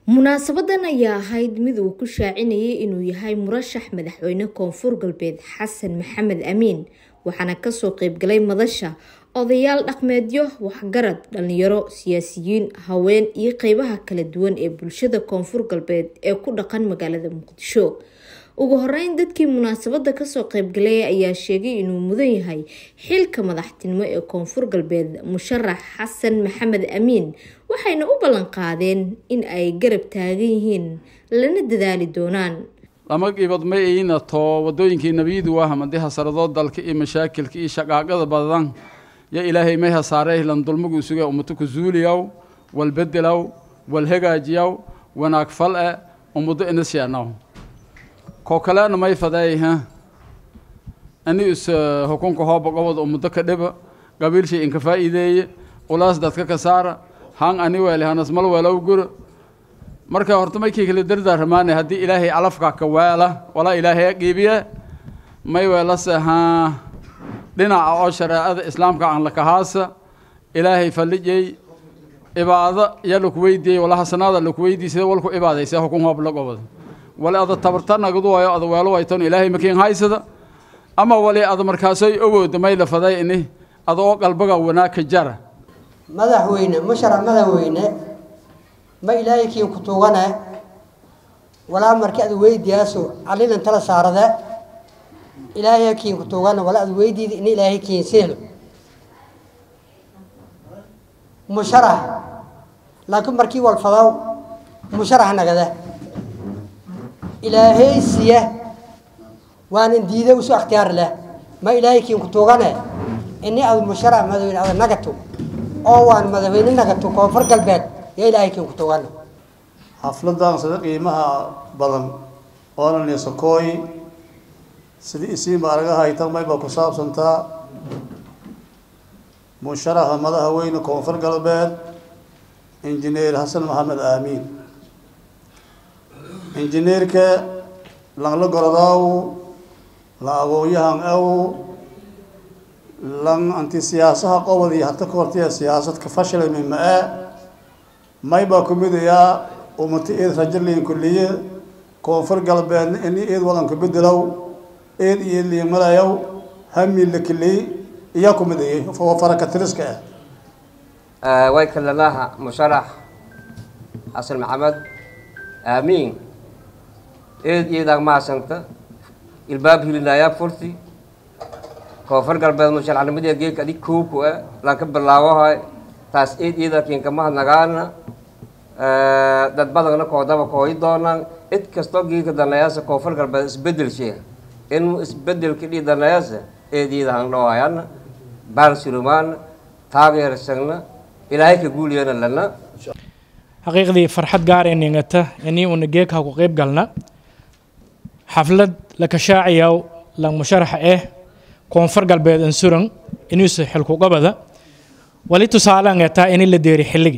munaasabadan ayaa ahayd mid uu ku shaacinayay inuu yahay murashax madaxweyne koonfur galbeed xasan maxamed amiin waxaana kasoo qeybgalay madasha odayaal dhaqmeedyo waxgarad dhalinyaro siyaasiyiin haween iyo qeybaha kala duwan ee bulshada koonfur galbeed ee ku dhaqan magaalada muqdisho ugu horeyn dadkii munaasabada kasoo qeybgalay ayaa sheegay inuu mudan yahay xilka madaxtinimo ee koonfur galbeed musharax xasan maxamed amiin waxayna u ballan qaadeen in ay garab taagan yihiin lana dadaali doonaan lama gibad ma iina too wadooyinkii nebiyadu waa hamadii hasaradoo dalka iyo mashaakilka iyo shaqaaqada badan yo ilaahay may hasaarey lan dulmagu suge ummato ku zuuliyaw wal bedelaw wal hagaajiyaw wanaag fal e ummaddo inasheanaw koo kalena may fadeey ha ani is hukunka hooba gobod ummaddo ka dhiba qabiilshay inka faa'iideeye ulaas dadka ka saara han ani weele hanas mal weelow guro marka horta maykii kala dardaaramaane haddii ilaahay calafka ka weela walaa ilaahay qiibiye may weelase haa dhinaca oo shareecada islaamka aan lakahaasa ilaahay fallijey ibaado ya laku weydiiyey wala hasanaada laku weydiiyey sida walku ibaadaysa hukun hoob la gobod wali ada tabarta nagadu wayo ada weelo wayton ilaahay makiin haysada ama wali ada markaasoy awooda may la faday ini ada oo qalbaga wanaag ka jara madaxweyne musharax madaxweyne ma ilaahay kiin ku tuugane walaa markii ad weydiyaaso calilan tala saarade ilaahay kiin ku tuugane walaa ad weydiida in ilaahay kiin seelo musharax laakiin markii walfadaw musharax nagade ilaahay siya waanan diida usu akhtiyaar leh ma ilaahay kiin ku tuugane ini ad musharax madaxweyne ada nagato oo waan madaxweyne nagato koonfur galbeed yaa ilaahay kiin ku tuugane xafladan sida qiimaha badan oonan isakooy sidii isiinba aragaha haytan mayba ku saabsantaa musharaxa madaxweyne koonfur galbeed injineer xasan maxamed aamiin injineerka lanla gorodaaw la aqoon-yahan aw lan anti siyaasaha qobod iyo hata ka hortaya siyaasadka fashilmi ma-e maybaa ku midayaa umata eed rajaliin kulliye koonfur galbeedna ini eed wadanka bedelow eed iyo eed liimalayow hami la keliy iyaa ku midayay faraka tiriska ah way kalamaha musharax xasan maxamed aamiin eed iyadaa mahadsanta ilbaab hilinayaa furti koonfur galbeed musharaxnimadee geedka adig kooku ah laan ka bilaawahay taas eed iyadaa kiinka mahadnagaana dad badanna koodaba kooyi doonaan cid kastoo geedka danayaasa koonfur galbeed isbedel sheega in isbedelka dhii danayaasa eed iyada handhawaayana baal surumaana taageersagna ilaahay ka guuliyana lana xaqiiqdii farxad gaar ee ningata inii una geeka ku qeyb galna xaflad la kashaacayaw lang musharaxa eh koonfur galbeed ansuran inuusa xilkugabada wali tusaalaan etaa ini la deeri xilligi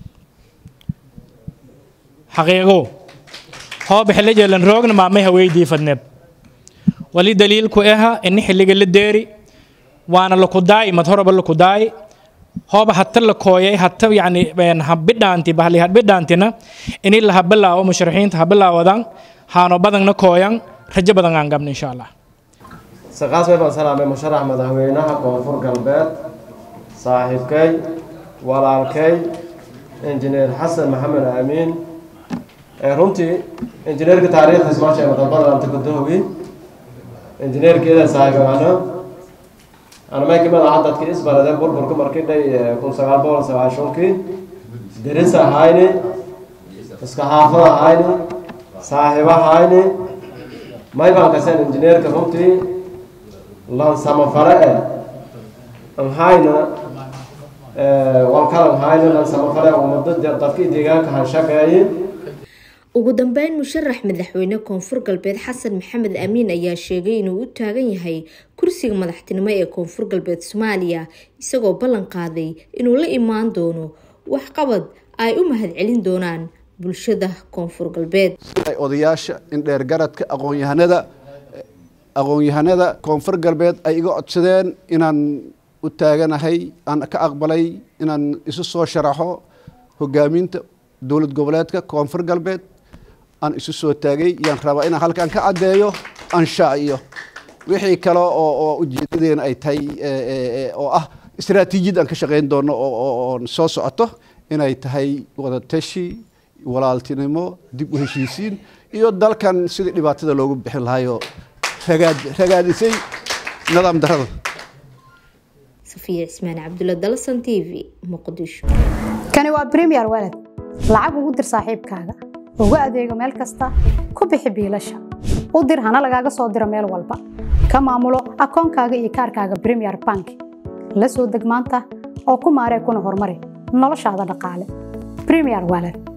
xaqiiqo hooba xillijeelan roogna maamay haweydii fadneeb wali daliilku aha ini xilliga la deeri waana laku daayi mad horaba laku daayi hooba hata la kooyay hata yani habidhaanti bahli habidhaantina ini la habilaawo musharaxiinta habilaawadan haano badanna kooyan rajo badan aan gabna insha allah saqaas way baan salaamay musharax madaxweynaha koonfur galbeed saaxiibkay walaalkay injineer xasan maxamed aamiin runtii injineerka taariikhdiis maa sheega dalbadan anta gudahowi injineerkeeda saaxiibagaano anamay kamid aha dadkii isbarade burburka markii dhay kun sagaal boqol sagaashankii deris ahayni iska xaafad ahayni saaxiib ahayni may baan kaseen injineerka runtii lan samafare e anhayna walkal anhayna lan samafare umado dadkii deegaanka hanshaqeeye ugu dambeyn musharax madaxweyne koonfur galbeed xasan maxamed amiin ayaa sheegay inuu u taagan yahay kursiga madaxtinimo ee koonfur galbeed soomaaliya isagoo ballan qaaday inuu la imaan doono waxqabad ay u mahadcelin doonaan bulshada koonfur galbeed odayaasha indheergaradka aqoonyahanada aqoon-yahanada koonfur galbeed ay iga codsadeen inaan u taaganahay aan ka aqbalay inaan isu soo sharaxo hogaaminta dowlad goboleedka koonfur galbeed aan isu soo taagay yaan rabaa inaan halkan ka caddeeyo anshaa iyo wixii kale oo oo ujeedadeena ay tahay oo ah istaraatiijiyad aan ka shaqayn doono oo soo socoto inay tahay wadatashi walaaltinimo dib u heshiisiin iyo dalkan sidii dhibaatada loogu bixin lahaayoo ragaad ragaadisay nidaam darada safiya cismaan cabdulla dalsan t v muqdisho kani waa premier walad lacag ugu dir saaxiibkaaga ugu adeego meel kasta ku bixi biilasha u dir hana lagaaga soo diro meel walba ka maamulo akoonkaaga iyo kaarkaaga premier bank la soo deg maanta oo ku maaree kuna horumari noloshaada dhaqaale premier walad